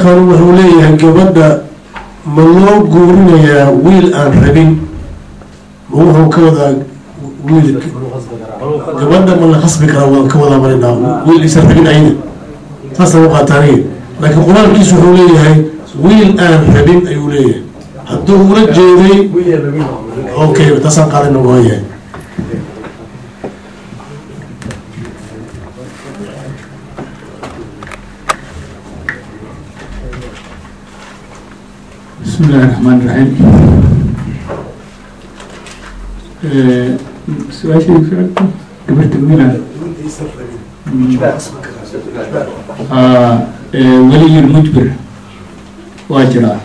sheekhan wuxuu leeyahay gabadha ma loo guurinayaa wiil aan rabin ma wuxuu ka wadaa wiil gabadha ma la khasbi karaa waan ka wadaa marinaa wiil isan rabin ayada saasaan u qaataaniya laakiin qur-aankiisu wuxuu leeyahay wiil aan rabin ayuu leeyahay hadduu ula jeeday okay taasaan qaadana waayahay بسم الله الرحمن الرحيم سؤال شيء فعلته قبلت منها ولي المجبر واجرا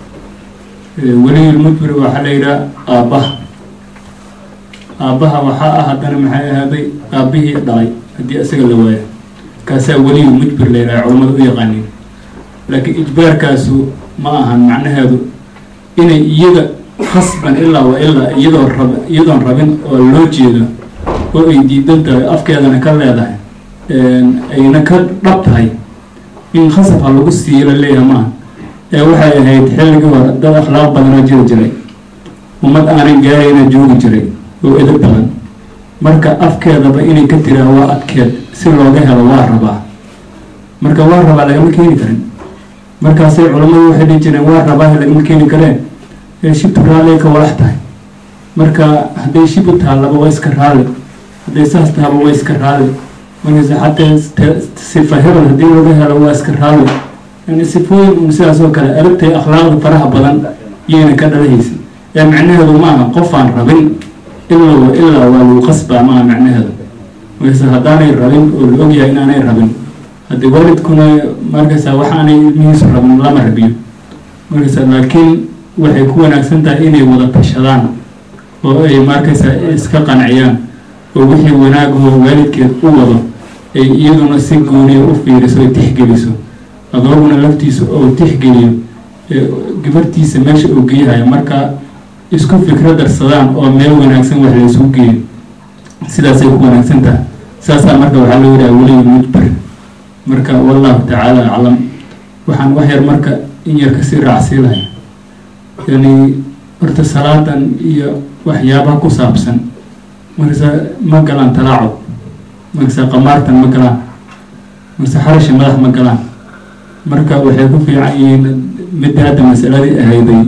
ولي المجبر waxaa la yidhaha aabbaha aabbaha waxaa ah haddana maxay ahaaday aabbihii dhalay haddii isaga la waayo kaasaa weliyu mujbir la yidhaha culamada u yaqaaniin laakiin ijbaarkaasu ma ahan macnaheedu inay iyada khasban ilaa wa ilaa iyadoo rab iyadoon rabin oo loo jeedo oo ay diidan tahay afkeedana ka leedahay ayna ka dhab tahay in khasab ha lagu siiyo la leeyahay maaha ee waxay ahayd xilligii hore dad akhlaaq badanoo jiri jiray ummad aanay gaarayna joogi jiray oo edab badan marka afkeedaba inay ka tiraa waa adkeed si looga helo waa rabaa marka waa rabaa lagama keeni karin markaasay culammadu waxay dhihi jireen waa rabaa lagama keeni kareen ee shibtu raalli ka walax tahay marka hadday shibu taallaba waa iska raalli hadday saas tahaba waa iska raalli markaase xataa sifa hebel haddii laga helo waa iska raalli yani sifooyin un sidaas oo kale aragtay akhlaaqda faraha badan iyayna ka dhalahaysa ee macnaheedu maaha qofaan rabin ilaa ilaa waa lagu qasbaa maaha macnaheedu markaase haddaanay rabin oo la ogyahay inaanay rabin haddii waalidkuna markaysa waxaanay ilmihiisu rabin lama rabiyo markaysa laakiin waxay ku wanaagsan tahay inay wada tashadaan oo ay markaysa iska qanciyaan oo wixii wanaagoo waalidkeed u wado ay iyaduna si gooniya u fiiriso ay tixgeliso adooguna laftiisa oo tixgeliyo gabartiisa meesha uu geeyahayo marka isku fikro darsadaan oo meel wanaagsan wax laysugu geeyo sidaasay ku wanaagsan tahay saasaa marka waxaa loo yidhaha weliga mujbar marka wallahu tacaala aclam waxaan wax yar marka in yar kasii raacsiilahay yani horta salaadan iyo waxyaabaha ku saabsan markasa ma galaan talaacub markasa qamaartan ma galaan markase xarashi madax ma galaan marka waxay ku fiican yihiin midda hadda masaladii ahayday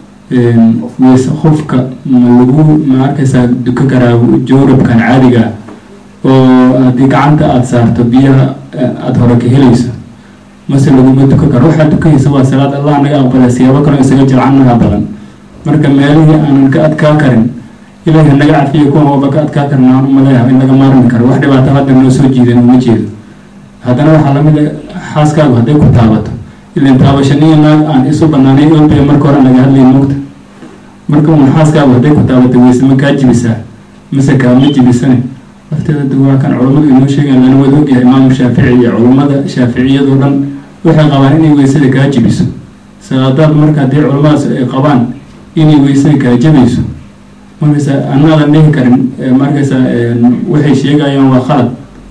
weyse qofka ma lagu ma arkaysaa duka karaa jawrabkan caadiga oo haddii gacanta aada saarto biyaha aada hore ka helayso mase laguma duka karo waxaa dukaysa waa salaad allah naga aqbala siyaabo kaloo isaga jilcanaha badan marka meelihii aanan ka adkaa karin ilaahi naga cafiya kuwan waba ka adkaa karin aan umaleeyaha in laga maarmi karo wax dhibaato hadda noo soo jiidan uma jeedo haddana waxaa lamid a xaaskaagu hadday ku taabato ilan taabashaniyo naag aan isu banaanay olbaya marka hore laga hadlay mugta marka un xaaskaagu hadday ku taabato weyse ma kaa jibisaa mase kaama jibisane lafteeda da waa kan culammadu inoo sheegaan lana wada ogyahay imaamu shaafici iyo culammada shaaficiyadoo dhan waxay qabaan inay weysada kaa jibiso salaadaad marka haddii culamadaas ay qabaan inay weysada kaa jabayso markaysa anaadan dhihi karin markaysa waxay sheegayaan waa khalad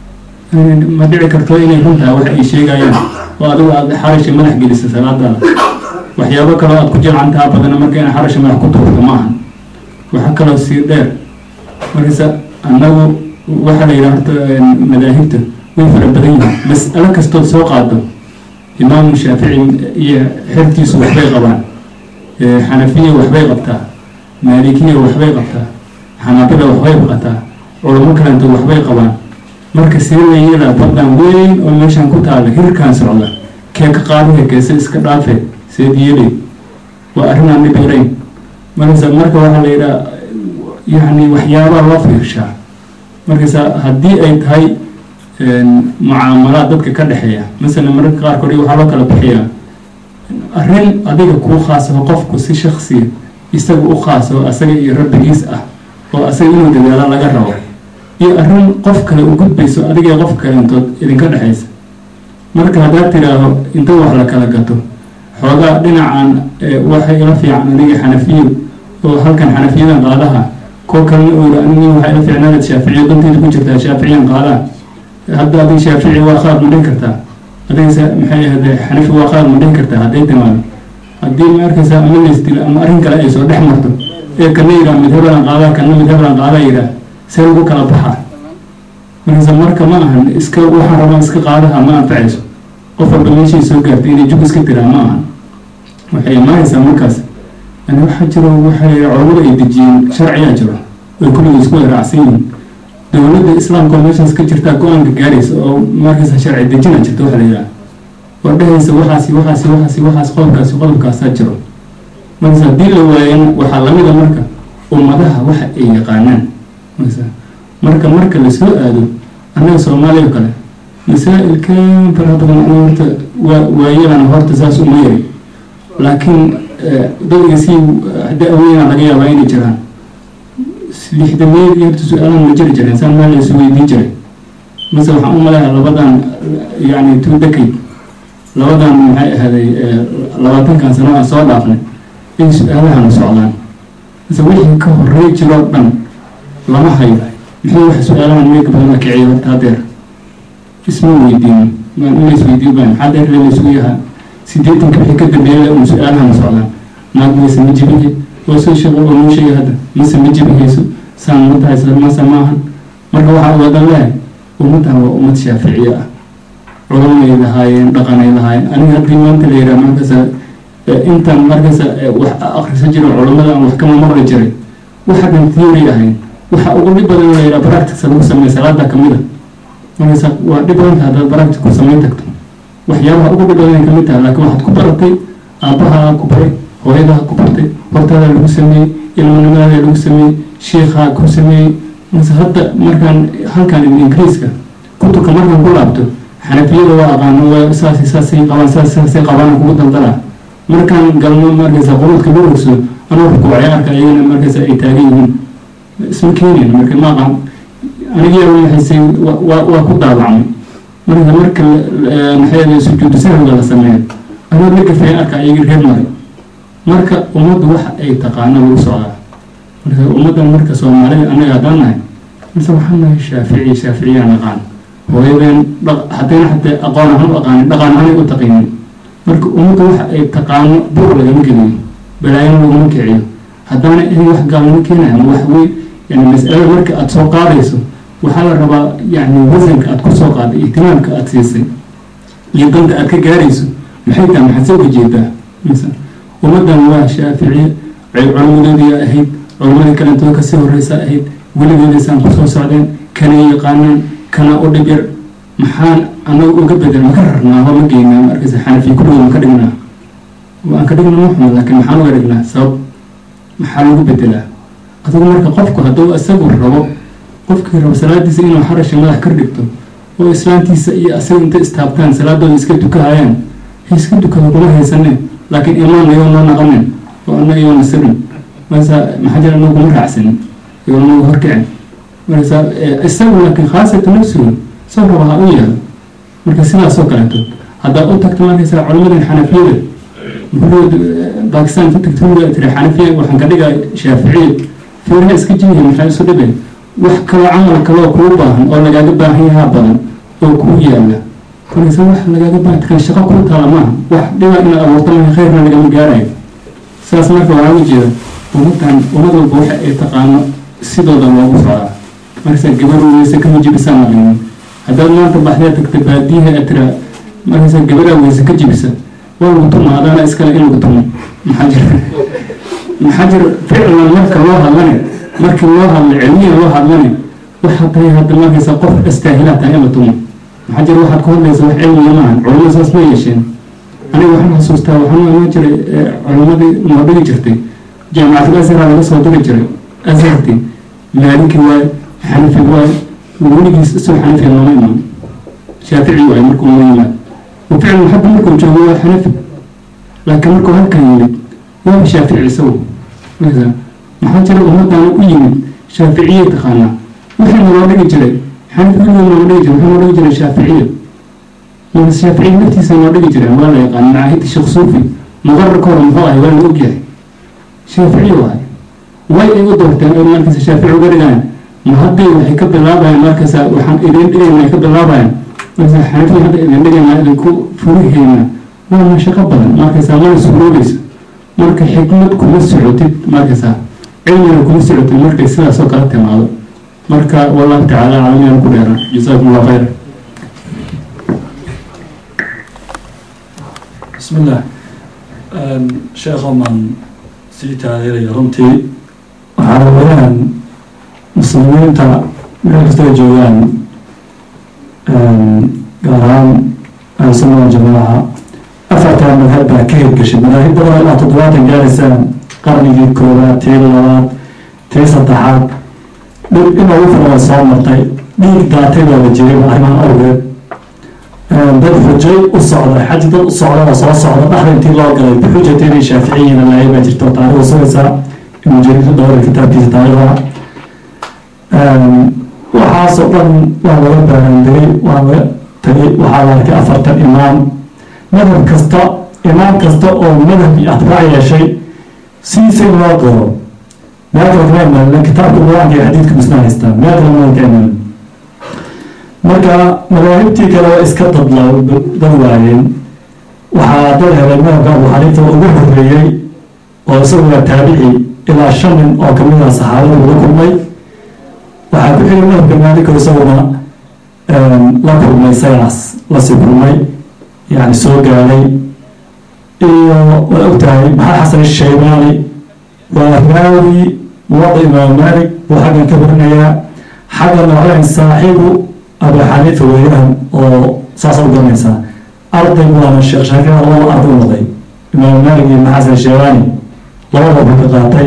ma dhici karto inay runtaha wax ay sheegayaan oo adigu aada xarashi madax gelisa salaadaada waxyaabo kaloo aada ku jilcantaha badana marka ina xarashi madax ku tuurto ma ahan waxaa kaloo sii dheer markaysa annagu waxaa la yidhaha horta madaahibta way fara badan yihiin mas'alo kastood soo qaado imaamu shaafici iyo xertiisu waxbay qabaan xanafiya waxbay qabtaa maalikiya waxbay qabtaa xanaabila waxbay qabtaa culamo kalentood waxbay qabaan marka see la yeelaa badan weyn oo meeshan ku taala hirkaan socda kee ka qaadaya keese iska dhaafe seed yeelay waa arrin aan dhib yarayn markasa marka waxaa la yidhaha yacni waxyaabaa loo fiirshaa markaysa haddii ay tahay mucaamalaad dadka ka dhexeeya masalan mararka qaarkood waxaa loo kala bixiyaa arrin adiga kuu khaasaho qofku si shaksiya isaga u khaasaho asaga iyo rabbigiis ah oo asaga inuu dadaalo laga rabo iyo arrin qof kale u gudbayso adiga qof kaleentood idinka dhexaysa marka haddaad tidhaaho inta wax la kala gato xoogaa dhinacan waxay ila fiican aniga xanafiyo oo halkan xanafiyadan qaadaha koo kalena oora anigi waxaa ila fiicnaanad shaaficiya danteeda ku jirtaa shaaficiyan qaadaha hadda adig shaafici waa qaad ma dhihi kartaa haddaysa maxay ahade xanafi waa qaad ma dhihi kartaa hadday timaado haddii ma arkaysa ama laysdilo ama arrin kale ay soo dhex marto ee kana yidhaha mid hebelan qaadaa kana mid hebelan qaadaa yidhaah see lagu kala baxaa markaasa marka ma ahan iska waxaan rabaa iska qaadaha ma anfacayso qof walba meeshay soo gaartay inay jug iska tiraa ma ahan waxay imaanaysaa markaas yani waxaa jiro waxay culamada ay dejiyeen sharciyaa jiro ay kulliga isku waraacsan yihiin dowladda islaamka oo meeshaas ka jirtaa go-aanka gaaraysa oo markaysa sharci dejina jirta waxa la yidhaha oo dhehaysa waxaasi waxaasi waxaasi waxaas qodobkaasi qodobkaasaa jiro markaas haddii la waayana waxaa lamida marka ummadaha waxa ay yaqaanaan markaasa marka marka lasoo aado annaga soomaaliya oo kale masaa-ilkan faraha badan aniga horta waa waayadan horta saas uma yari laakiin dadka si da-weyna laga yaabaa inay jiraan lixdameed iyo horta su-aalan ma jiri jireen saan meel laysu weydiin jiray mase waxaan u maleeyaa labadan yani two decade labadan maxay ahaaday labaatankan sano aan soo dhaafnay in su-aalahana socdaan mase wixii ka horey jiroo dhan lama hayo muxuu wax su-aalahan meega badan la kiciyo horta hadeer isma weydiin in lays weydiin baan maxaa deer laysugu yahaa sideetanka wixii ka dambeeya un su-aalahana socdaan naag mayse ma jibihe waa soo sheego oo noo sheegay hadda mise ma jibihayso saan ma tahay mase maahan marka waxaa wadan lehay ummaddan waa ummad shaaficiye ah culamanay lahaayeen dhaqanay lahaayeen aniga haddii maanta la yidhaha markaasa intan markaasa wax akrisa jiro culamada aan wax kama maqli jiray waxa dhan theory ahayn waxa ugu dhib badan la yidhaha practice lagu sameeya salaada kamid a markaasa waa dhib badanta haddaad practice ku samayn tagto waxyaabaha ugu dhib badan ay kamid tahay laakiin waxaad ku baratay aabbahaa ku baray hooyadaa ku bartay hortaada lagu sameeyey ilmanimadaada lagu sameeyey sheikhaa ku sameeyey mase hadda markaan halkan ingiriiska kutubka markaan ku laabto xanafiyada waa aqaano waa saas saasay qabaan saas saasay qabaan kugu daldalaa markaan galno markaysa quruudka lagu rogso anuu rukuucay arka iyagana markaysa ay taagan yihiin isma keenayn marka ma aqaan anigiyaa waxaysay waa waa ku daabacmay marka marka maxay sujuudu sahwiga la sameeyo anuu la gafay arka iyagii reer maray marka ummaddu waxa ay taqaano lagu socdaa marka ummaddan marka soomaalida annaga haddaan nahay mise waxaan nahay shaafici shaaficiyaa naqaan hooyadeen haddayna xatee aqoon ahaan u aqaanin dhaqan ahaan u taqiinin marka ummadda waxa ay taqaano buur lagama geliyo balaayana laguma kiciyo haddaana in wax gaalnimo keenaya ma wax wey yani mas'alada marka aada soo qaadayso waxaa la rabaa yani wasanka aada ku soo qaaday ihtimaamka aada siisay iyo danta aada ka gaarayso maxay tahay maxaad soo ujeedaa mise ummaddan waa shaaficiye culamadoodii ahayd culamadii kalentoo kasii horeysa ahayd weligeedaysaan kusoo socdeen kana yaqaanaan kana u dhib yar maxaan anaga uga bedel maka rarnaa oo ma geynaa markaysa xanafi kulligood maka dhignaa waan ka dhigna muxmed laakiin maxaan uga dhignaa sabab maxaa lagu bedelaa adigu marka qofku hadduu isagu rabo qofkii rabo salaadiisa inuu xarasha madax kar dhigto oo islaantiisa iyo asaga inta istaabtaan salaadooda iska dukahayaan iska dukada kuma haysaneen laakiin imaan iyoo noo naqanen oo ana iyoo nasirin markaasa maxaa jira anagu kuma raacsanin iyoo nagu horkicin markaasa isagu laakiin khaasatan nafsigu soo raba ha u yaalo marka sidaasoo kaleeto haddaad u tagto markaysa culamadan xanafiyada gurigooda bakistan ka tagto guriga tiri xanafiya waxaan ka dhigaa shaaficiya fiiraha iska jibiya maxaa isu dhibay wax kaloo camal kaloo kuu baahan oo lagaaga baahan yahaa badan oo kuu yaala markaysa wax lagaaga baahan kan shaqo kuu taala maaha wax dhiba inaad abuurto maaha khayrna lagama gaarayo saas marka waxaa u jeeda ummadan ummad walba waxa ay taqaano sidooda loogu socdaa markaysa gabar weyse kama jibisaan maqlinin haddaad maanta baxdee tagta baadiyaha aad tiraa markaysa gabaraa weyse ka jibisa waa lagu tuma adaana iskale in lagu tumo maxaa jira maxaa jira ficlan marka loo hadlane markii loo hadla cilmiya loo hadlane waxaad tahay hadda markaysa qof astaahilaa tahay in la tumo maxaa jira waxaad ku hadlaysa wax cilmiya maahan culamada saas ma yeesheen aniga waxaan xasuustaa waxaan imaan jiray culamadii noo dhigi jirtay jaamacatul azhara laga soo diri jiray azharti maaliki waaye xanafi waaye weligiis isagoo xanafi looma imaan shaafici waaye markuu loo yimaad وفعلا حتى مركو جوه حنفي لكن مركو هل كان يمد هو شافعي سوى مثلا ما حد جرى أمد أنا يمد شافعية تخانا وحنا نوري جري حنفي كل يوم نوري جري وحنا نوري جري شافعية من الشافعي نفسي سنوري جري ولا يقال معاهد الشيخ صوفي مغرر كورم هواي ولا نوجه شافعي واي واي ايغو دورتين او مركز الشافعي وغرقان ما هدي وحي كبلاباين مركز وحن إذن إذن وحي كبلاباين marka xanafiya hadda idin dhigana idinku furiheena waa mashaqo badan markaysaa mana suuroobayso marka xikmad kuma socotid markaysaa cilmiga kuma socotid markay sidaas oo kala timaado marka wallahu tacaala calamiyaan ku dheeraan jasaakum allah khayr بسم الله sheekh oman sii taageeraya runtii waxaa weeyaan muslimiinta meel kasta ay joogaan gaar ahaan ahlusunna waljamaaca afartaa madhab baa ka hirgashay madaahib badan ilaa toddobaatan gaaraysaan qarnigii koowaad tii labaad tii saddexaad dhib in ugu filan way soo martay dhiig daatay baa la jiray arrimahan awgeed dad xujay u socda xaj dad u socda oo soo socda dhexda intii loo galay bixujati inay shaaficiyiina lahay baa jirta oo taarikhda sugaysaa ibnu jariir dhowra kitaabkiisa taarikhda waxaasoo dhan waa laga baaraandiray waa laga tagay waxaa la arkay afartan imaam madhab kasta imaam kasta oo madhab iyo atbaac yeeshay sidiisa in loo qoro meel kale kama imaanina kitaabka qur-aanka iyo xadiidka misna haystaan meel kale ma ka imaanin marka madaahibtii kale waa iska dadla dad waayeen waxaa dad helay madhabka abu xaniifa ugu horeeyey oo isagu waa taabici ilaa shan nin oo kamid ah saxaabada uga kulmay waxaa ku xigay madhabka maaliko isaguna la kulmay isagaas lasii kulmay yani soo gaadhay iyo waa ogtahay maxaa xasan shaybaani waa raawi muwada imaam maalik buu xaggan ka warinayaa xaggana waxaa saaxiibu abu xaniifa weeyaan oo saasa u garanaysaa arday waana sheekh shaafici labada arday u noqday imaam maalik iyo maxasan sheebaani labada buu ka qaatay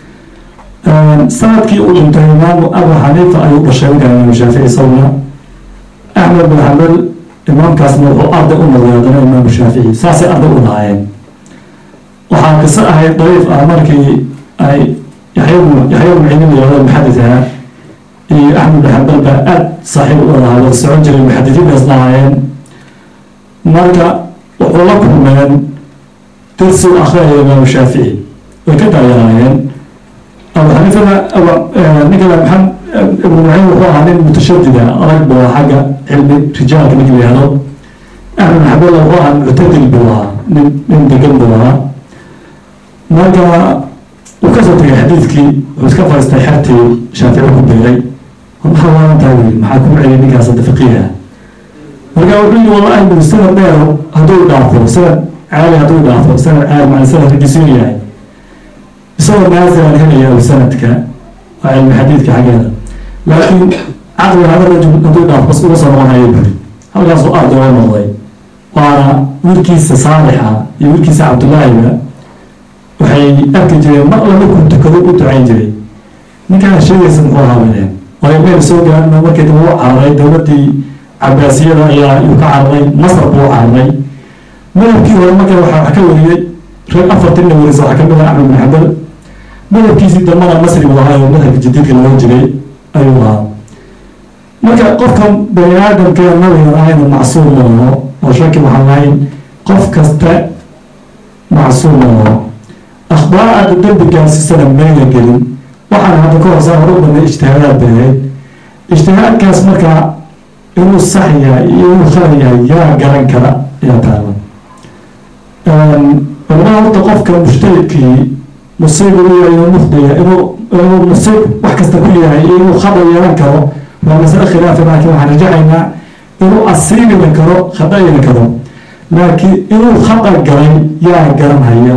sanadkii uu dhintay imaamu abu xaniifa ayuu dhashay markaa imaam shaafici isaguna axmed bin xambal imaamkaasna wuxuu arday u noqday haddana imaamu shaafici saasay arday u lahaayeen waxaa qiso ahayd dariif ah markii ay yaxya yaxya bnu ciidin yahdo muxadis ahaa iyo axmed bin xambal baa aada saaxiib u lahaa wada socon jiray muxadisiin baas lahaayeen marka wuxuu la kulmeen darsi u akhriyaya imaamu shaafici way ka daayanaayeen abu xaniifana ninkala maxamed ibnu muciin wuxuu ahaa nin mutashadida adag buu ahaa xagga cilmi rijaalka ninka la yihahdo axmed bin xambal wuxuu ahaa muctadil buu ahaa nin nin degan buu ahaa marka uu kasoo tegay xadiidkii wuxuu iska fadhiistay xertii shaafici ku beeray maxaa waalantaa wiil maxaa ku celiyay ninkaas hadda faqiiha marka wuxuu yihi wallahi buu sanad dheer hadduu dhaafo sanad caali hadduu dhaafo sanad caali macna sanad ragisiin yahay isagoo naasilan helaya sanadka waa cilmi xadiidka xaggeeda laakiin caqliga hada rajul hadduu dhaafo bas uga soo noqonayo buri halkaasuu arday oo noqday waana wiilkiisa saalixa iyo wiilkiisa cabdullaahiba waxay arki jireen mar alla markuu tukado u ducayn jiray ninkaan sheegaysa muxuu ahaabadeen waayo meel soo gaarna markii dambe u cararay dowladdii cabaasiyada ayaa yuu ka cararay masar buu u cararay madhabkii hore marka waxaa wax ka wariyey reer afartinna warisa waxaa kamid ah axmed bin xambal madhabkiisii dambana masri buu ahaa oo madhabka jadiidka loo jiray ayuu ahaa marka qofka bani aadamka nabigan ahayna macsuum maaho oo shaki waxaan lahayn qof kasta macsuum maaho akhbaar aada dambi gaarsiisana mayna gelin waxaan hadda ka horsaa hore u badnay ijtihaadaad bay ahayd ijtihaadkaas markaa inuu sax yahay iyo inuu khalad yahay yaa garan kara ayaa taala culamada horta qofka mujtahidkii musiib uu yahay inuu mukhdiya inuu inuu musiib wax kasta ku yahay iyo inuu khada yeelan karo waa masale khilaafi laakiin waxaan rajaxaynaa inuu asiibina karo khadayina karo laakiin inuu khada galay yaa garanhaya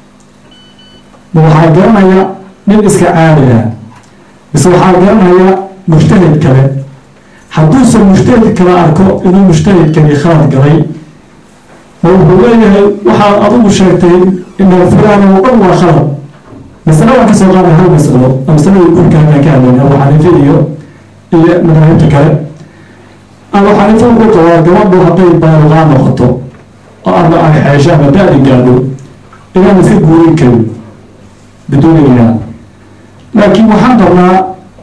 ma waxaa garanaya nin iska caali ah mise waxaa garanaya mujtahid kale hadduusan mujtahid kale arko inuu mujtahidkani khalad galay ma wuxuu leeyahay waxaad adigu sheegtay ina fulaan oo dhan waa khalad masale waan kasoo qaada hal masalo oo masaladii gurkaan ka hadlayn abu xaniife iyo iyo madaahibta kale abu xaniife wuxuu qabaa gabadhu hadday baaluqaa noqoto oo ama ay xeesho ama da-di gaadho inaan iska guurin karin biduuni ilaan laakiin waxaan rabnaa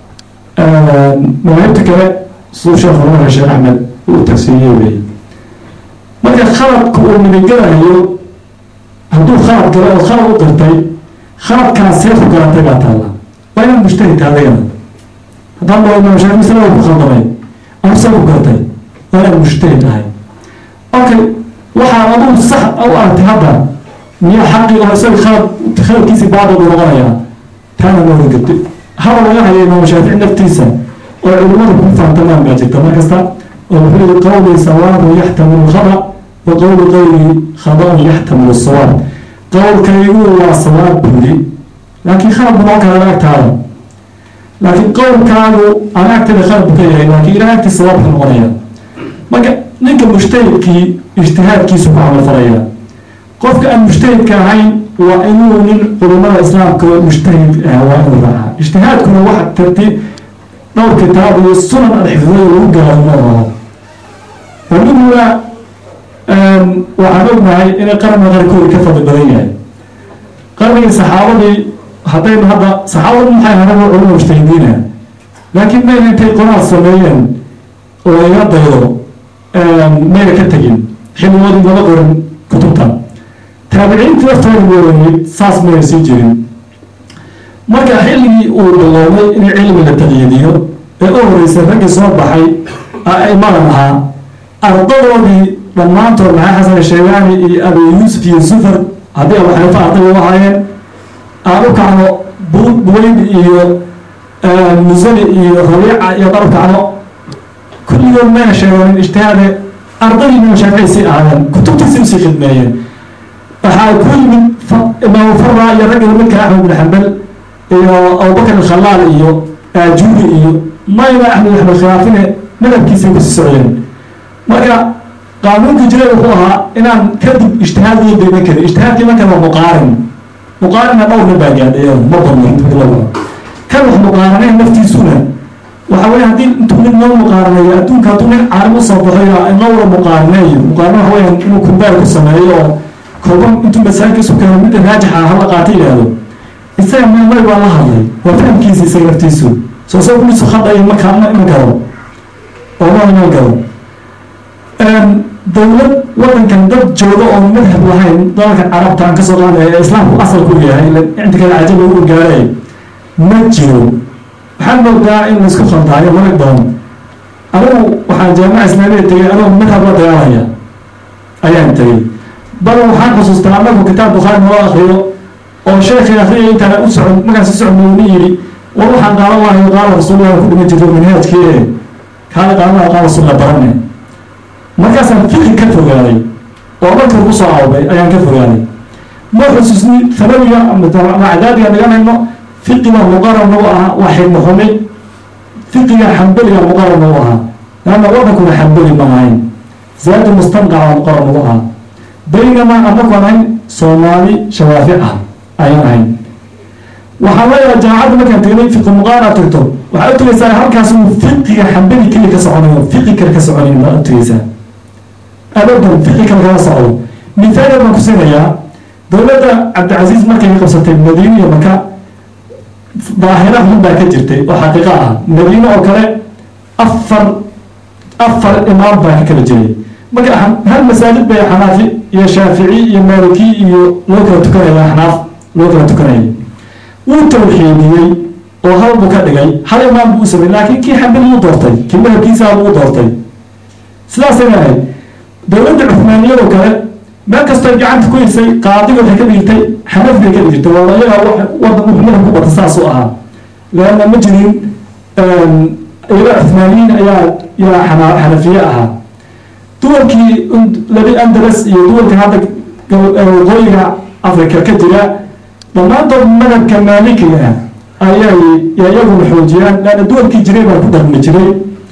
madaahibta kale suu sheekh hormar sheekh axmed uu tafsiiriyey wey marka khaladka uu nabigalayo hadduu khalad galo oo khalad u qirtay khaladkaan seefu garatay baa taalla waa inaan mujtahid adigana haddaan dhao imaam shaafi masala ku khaldamay ama see ku gartay waa inaad mujtahid tahay okay waxaa adugu sax u aragtay hadda miyaa xaqi oo isaga khalad khaladkiisii baadil buu noqonayaa taana ma wargabti hadal laga haya imaam shaafici naftiisa oo culimmadu ku fahamtamaan baa jirta mar kasta oo wuxuu yihi qawli sawaabun yaxtamilu khada wa qawlu qawli khada'un yaxtamilu sawaab qowlkaygu waa sawaab buuri laakiin khalad bu noqon kara agtaada laakiin qowlkaagu aan agteeda khalad bu ka yahay laakiin ilaah agtii sawaab ka noqonaya marka ninka mujtahidkii ijtihaadkiisu ku camal falaya qofka aan mujtahidka ahayn waa inuu nin culimada islaamka oo mujtahid ah waa inuu raacaa ijtihaadkuna waxa tartiib dhowr kitaab iyo sunan alxifdiya lagu gaaro ma aho aniguna waxaan ognahay inay qarniga qarkoodi ka fadli badan yahay qarnigii saxaabadii haddaynu hadda saxaabadu maxay ahayn culimo mujtahidiina laakiin mayna intay qoraal sameeyeen oo laga daydo mayna ka tegin xilligoodii lama qorin kutubta taabiciintii laftooda weeranid saas mayna sii jirin marka xilligii uu biloobay in cilmi la taqyiidiyo ee u horeysay raggii soo baxay aimadan ahaa ardadoodii dhammaantood maxay xasan sheegaani iyo abi yuusuf iyo sufar haddii abu xaniifa arday u ahaayeen aan u kacno buweyd iyo musani iyo rabiica iyo dhan u kacno kulligood mayna sheegeen ijtihaade ardadii imaam shaafici sii ahaadeen kutubtiisii usii khidmeeyeen waxaa ku yimid imaamu fara iyo ragga midka axmed bin xambal iyo abubakar alkhalaal iyo aajuri iyo mayna axmed axmed khilaafine madhabkiisay kusii socdeen marka qaanuunkii jiray wuxuu ahaa inaan kadib ijtihaad loo dayman karin ijtihaadkii marka waa muqaarin muqaarinna dhowrna baa gaadhay ma badno kan wax muqaaranayn naftiisuna waxa weye haddii intuu mid noo muqaaranayo adduunka hadduu nin caalim usoo baxayo inowra muqaaranayo muqaarana waxa weya inuu kumbaar ku sameeyo oo kolba intuu masaajidka isu keeno midda raajixa hala qaata yidhaahdo isaga mamay baa la hadlay waa fahamkiisa isaga naftiisu soo soo kulisu khadayo markaa ma iman karo oo ma iman karo dowlad wadankan dad jooga oo madhab lahayn dalalka carabta aan kasoo qaadaya ee islaamku asalku yahay inta kale cajab lagu gaaray ma jiro waxaan moodaa in laisku khaldaayo marag badan anigu waxaan jaamaca islaamiya tegay anoo madhab la dagaalaya ayaan tegay bal waxaan xusuustaa anagu kitaab bukhaari noo akriyo oo sheekhay akriyay intaan u socon markaan si socon ni yidhi war waxaan qaadan lahayo qaala rasuulillah ku dhiman jirto manhaajkii ee kaala qaadan laha qaala rasuulillah barane markaasaan fiqi ka fogaaday oo markar ku soo awbay ayaan ka fogaaday ma xusuusni sanawiga macdaadiga dhiganayno fiqiga muqaran nagu ahaa waa xigmo xumi fiqiga xambeliga muqaran nagu ahaa laanna wadankuna xambeli ma ahayn zaadi mustanqaca muqaran nagu ahaa baynamaa anagu aan ahayn soomaali shawaafic ah ayaan ahayn waxaan leeyahay jaamacadda markaan tegnay fiqi muqaran aad tagto waxaad u tegeysaa halkaas uu fiqiga xambeli keliya ka soconayo fiqi kale ka soconayn baad u tegeysaa abadan fiqi kale kala socdo mithaal baan ku siinayaa dowladda cabdicasiis markay qabsatay madiina iyo maka daahira xun baa ka jirtay oo xaqiiqo ah madiine oo kale afar afar imaam baa ka kala jiray marka hal masaajid bay xanaafi iyo shaafici iyo maaliki iyo loo kala tukanaya xanaaf loo kala tukanayay wuu tawxiidiyey oo hal buu ka dhigay hal imaam buu u samey laakiin kii xambili u doortay kii madhabkiisaa buu u doortay sidaasay ahayd dowladda cuhmaaniyadoo kale meel kastoo gacanta ku hirsay qaadiga waxay ka dhigtay xanaf bay ka dhigtay waa iyaga wadan wuxuu madhab ku bata saas u ahaa leanna ma jirin iyaga cuhmaaniyiin ayaa yaa xana xanafiye ahaa duwalkii labi andalas iyo duwalka hadda waqooyiga africa ka jira dhammaantood madhabka maalikiga ah ayay iyaguna xoojiyaan leanna duwalkii jiray baa ku dhaqmi jiray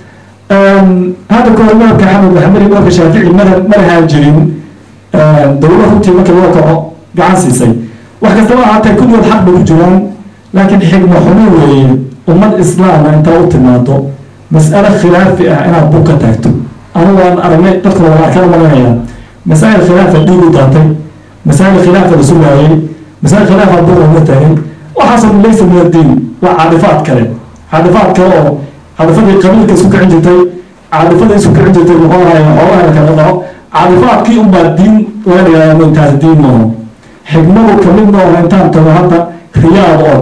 hadda kahor madhabka xamed maxamed iyo madhabka shaafici madhab ma lahaan jirin dowla runtii marka loo kaco gacan siisay wax kastaba ahaatee kulligood xaq bay ku jiraan laakiin xigmo xumo weeye ummad islaama intaa u timaado mas'alo khilaafi ah inaad bug ka taagto anigu aan aragnay dadka wada arkada maganaya masaa'il khilaafa dhiig u daatay masaa'il khilaafa la sugaayay masaa'il khilaafa bug looga taagay waxaasoo laysa min addiin waa caadifaad kale caadifaad kale oo caadifadii qabiilka isku kicin jirtay caadifada isku kicin jirtay muxuu ahaye xoolaha la kala dhaco caadifaadkii unbaa diin laga dhigaa intaas diin maaho xigmadu kamid maaho intaan tago hadda riyaad oo